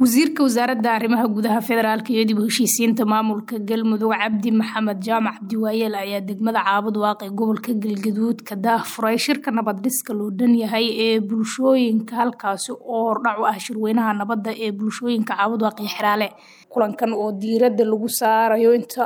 wasiirka wasaaradda arrimaha gudaha federaalk iyo dib u heshiisiinta maamulka galmudug cabdi maxamed jaamac cabdiwaayeel ayaa degmada caabud waaqi gobolka galgaduud ka daahfuray shirka nabad dhiska loo dhan yahay ee bulshooyinka halkaasi oo hordhac u ah shirweynaha nabadda ee bulshooyinka caabud waaqi xeraale kulankan oo diirada lagu saarayo inta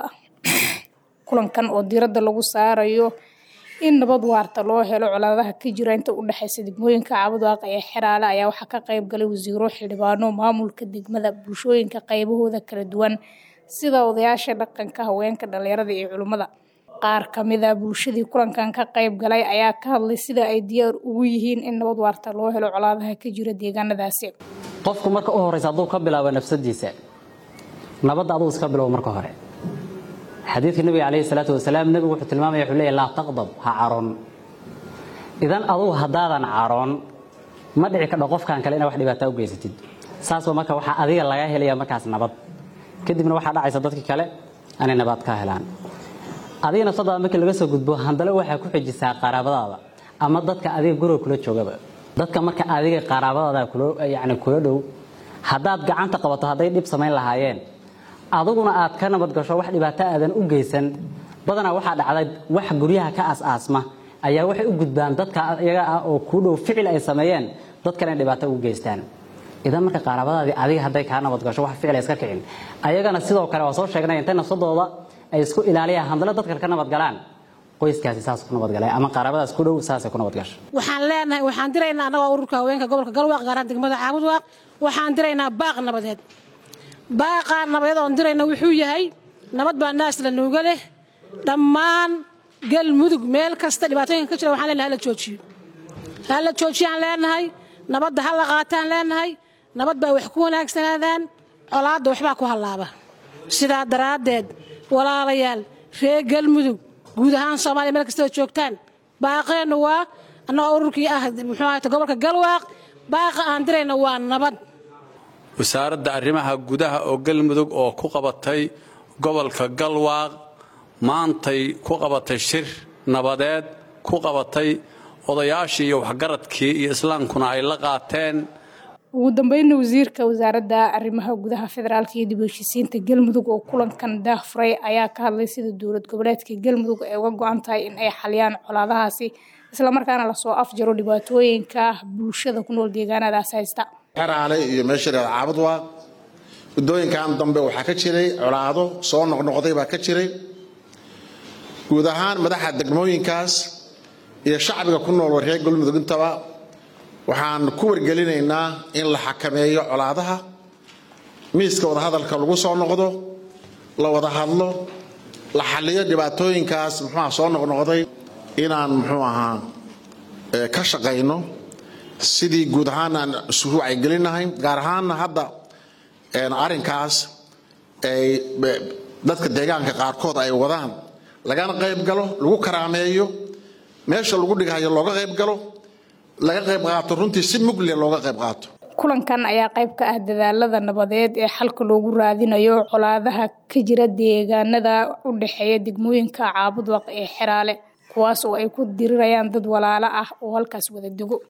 kulankan oo diiradda lagu saarayo in nabad waarta loo helo colaadaha ka jira inta u dhexeysa degmooyinka caabud waaqi ee xeraale ayaa waxaa ka qayb galay wasiiro xildhibaano maamulka degmada bulshooyinka qaybahooda kala duwan sida odayaasha dhaqanka haweenka dhalinyarada iyo culimmada qaar kamida bulshadii kulankan ka qayb galay ayaa ka hadlay sida ay diyaar ugu yihiin in nabad waarta loo helo colaadaha ka jira deegaanadaasi qofku marka u horeysa hadduu ka bilaabo nafsadiisa nabadda adugu iska bilow marka hore xadiidka nabiga calayhi salaatu wasalaam nebigu wuxuu tilmaamaya wuxuu leeyahy laa taqdab ha caroon idan adugu haddaadan caroon ma dhici kadho qofkan kale inaa wax dhibaataa u geysatid saasba marka waxaa adiga laga helaya markaas nabad kadibna waxaa dhacaysa dadkii kale inay nabad ka helaan adiga nafsadaada markii laga soo gudbo handale waxaa ku xejisaa qaraabadaada ama dadka adiga guriga kula joogaba dadka marka adiga qaraabadaada yani kula dhow haddaad gacanta qabato hadday dhib samayn lahaayeen aduguna aad ka nabad gasho wax dhibaato aadan u geysan badanaa waxaa dhacday wax guryaha ka as-aasma ayaa waxay u gudbaan dadka iyaga ah oo kuu dhow ficil ay sameeyeen dad kale in dhibaato ugu geystaan idan marka qaaraabadaadii adiga hadday kaa nabad gasho wax ficil ay iska kicin ayagana sidoo kale waa soo sheegnay intay nafsadooda ay isku ilaaliyaan handale dadka ka nabad galaan qoyskaasi saas ku nabadgalay ama qaaraabadaas ku dhow saasay ku nabad gasho waxaan leenahay waxaan diraynaa annagoo ururka haweenka gobolka galwaaq gaaraan degmada caabud waaq waxaan diraynaa baaq nabadeed baaqaa nabadeed oon dirayna wuxuu yahay nabad baa naas la nuuga leh dhammaan galmudug meel kasta dhibaatooyinka ka jira waxaan leenahay hala joojiyo hala joojiyaan leenahay nabadda ha la qaataan leenahay nabad baa wax ku wanaagsanaadaan colaadda waxbaa ku hallaaba sidaa daraaddeed walaalayaal reer galmudug guud ahaan soomaaliya meel kastaba joogtaan baaqeennu waa annagoo ururkii ah muxuu ahayta gobolka galwaaq baaqa aan dirayna waa nabad wasaaradda arrimaha gudaha oo galmudug oo ku qabatay gobolka galwaaq maantay ku qabatay shir nabadeed ku qabatay odayaashii iyo waxgaradkii iyo islaamkuna ay la qaateen ugu dambeynna wasiirka wasaaradda arrimaha gudaha federaalk iyo dib u heshiisiinta galmudug oo kulankan daahfuray ayaa ka hadlay sida dowlad goboleedka galmudug ay uga go-an tahay in ay xaliyaan colaadahaasi islamarkaana lasoo afjaro dhibaatooyinka bulshada ku nool deegaanadaas haysta xeraale iyo meesha reer caabud waa muddooyinkan dambe waxaa ka jiray colaado soo noqnoqday baa ka jiray guud ahaan madaxa degmooyinkaas iyo shacbiga ku nool reer galmudug intaba waxaan ku wargelinaynaa in la xakameeyo colaadaha miiska wadahadalka lagu soo noqdo la wada hadlo la xaliyo dhibaatooyinkaas muxuuaha soo noqnoqday inaan muxuu ahaa ka shaqayno sidii guud ahaan aan isugu wacyigelinahay gaar ahaanna hadda arrinkaas ay dadka deegaanka qaarkood ay wadaan lagana qayb galo lagu karaameeyo meesha lagu dhigayo looga qayb galo laga qayb qaato runtii si mugle looga qayb qaato kulankan ayaa qayb ka ah dadaalada nabadeed ee xalka loogu raadinayo colaadaha ka jira deegaanada u dhexeeya degmooyinka caabud waq ee xeraale kuwaas oo ay ku dirirayaan dad walaalo ah oo halkaas wada dego